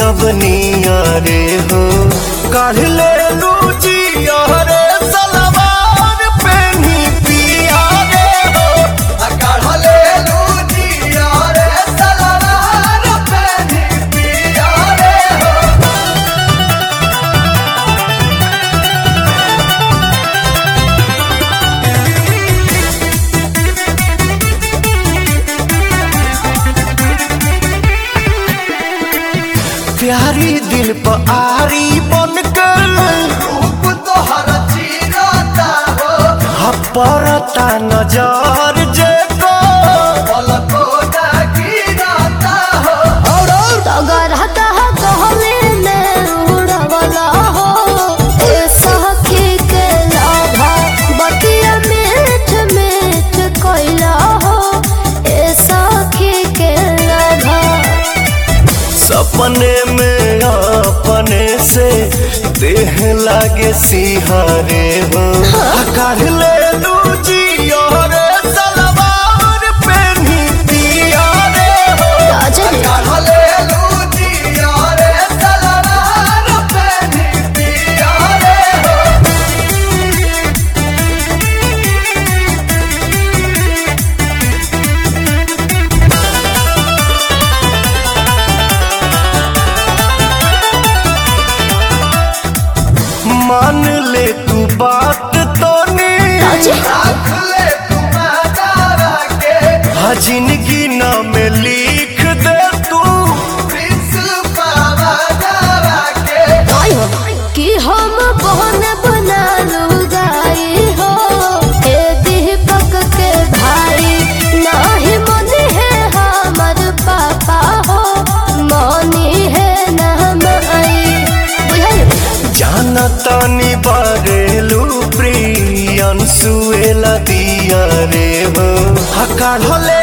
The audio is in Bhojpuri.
जब नियरे हो काढ़ ले लूचिया रे सलवार पेनी पिया रे हो आ काढ़ ले लूचिया रे सलवार पेनी पिया रे हो प्यारी दिल पर आरी बन गल रूप तोहर चीरता हो हपरता नजर जे को पलको गिरता हो और अगर हतह कहले में उड़वला हो ए सखी के लाभा बतिया मीठ मीठ कोइला हो ए सखी के लाभा सपने में अपने से देह लागे सिहारे हो काढ़ ले लूचिया रे सलवार पेनी पिया रे हो राजन काढ़ ले लूचिया रे सलवार पेनी पिया रे हो मान ले तू बात तो रख ले तू दादा के हाँ जिंदगी नाम लिख दे तू कि हम बहन बना लुगाई हो ए दीपक के भाई नाही मनी है हमर पापा हो मनी है नाम आई बुझल जाना तानी बारेलू प्रियन सुएला दिया रे हो हकार होले